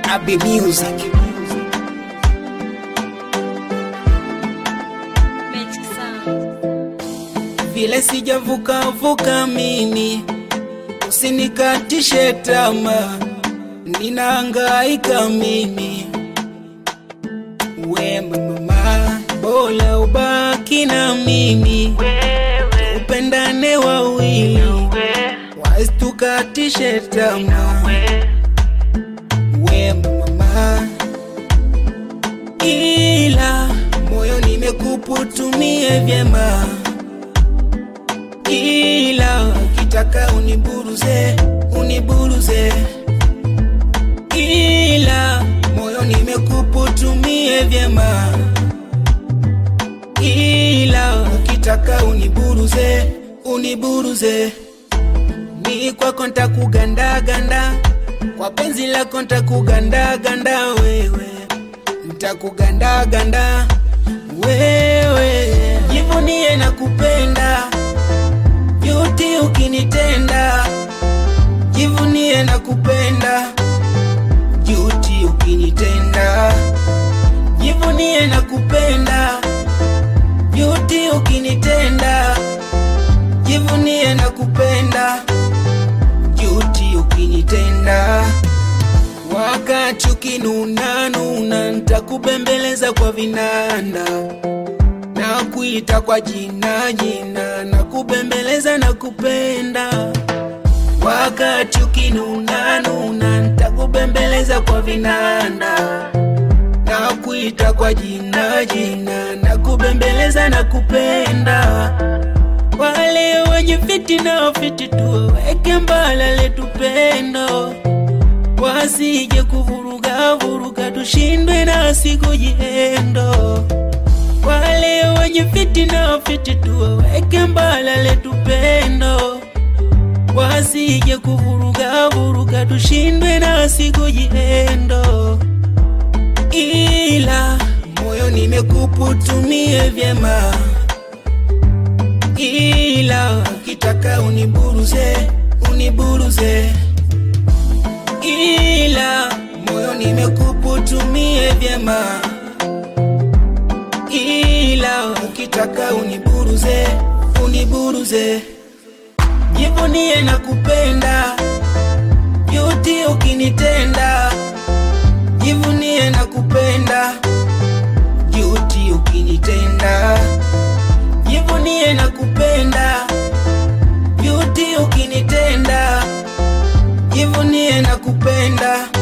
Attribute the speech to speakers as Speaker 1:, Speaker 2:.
Speaker 1: Abi Music.
Speaker 2: Magic Sound.
Speaker 1: Vile sijavuka vuka mimi, usinikatishe tamaa, ninahangaika mimi. We mama, bora ubaki na mimi, upendane wawili, wasitukatishe tamaa. We mama, ila moyo nimekuputumie vyema ila ukitaka uniburuze uniburuze, ila moyo nimekuputumie vyema, ila ukitaka uniburuze uniburuze, mi kwako ntakugandaganda, kwa penzi lako ntakugandaganda wewe, ntakugandaganda wewe, jivunie na kupenda Juti ukinitenda, jivunie na kupenda. Juti ukinitenda, jivunie na kupenda. Juti ukinitenda, jivunie na kupenda. Juti ukinitenda, wakati ukinuna nuna, ntakubembeleza kwa vinanda na kuita kwa jina jina na kubembeleza na kupenda wakati ukinuna nuna nitakubembeleza kwa vinanda na kuita kwa jina jina na kubembeleza na kupenda wale wenye fitina fiti tuweke mbala letu pendo wasije kuvuruga vuruga tushindwe na siku jihendo wale wenye fitina fiti tuwaweke mbala letu pendo, wasije kuvuruga vuruga tushindwe na siku jihendo, ila moyo nimekuputumie vyema, ila ukitaka uniburuze uniburuze, ila moyo nimekuputumie vyema ila ukitaka uniburuze uniburuze, jivunie na kupenda yuti ukinitenda, jivunie na kupenda yuti ukinitenda, jivunie na kupenda yuti ukinitenda, jivunie na kupenda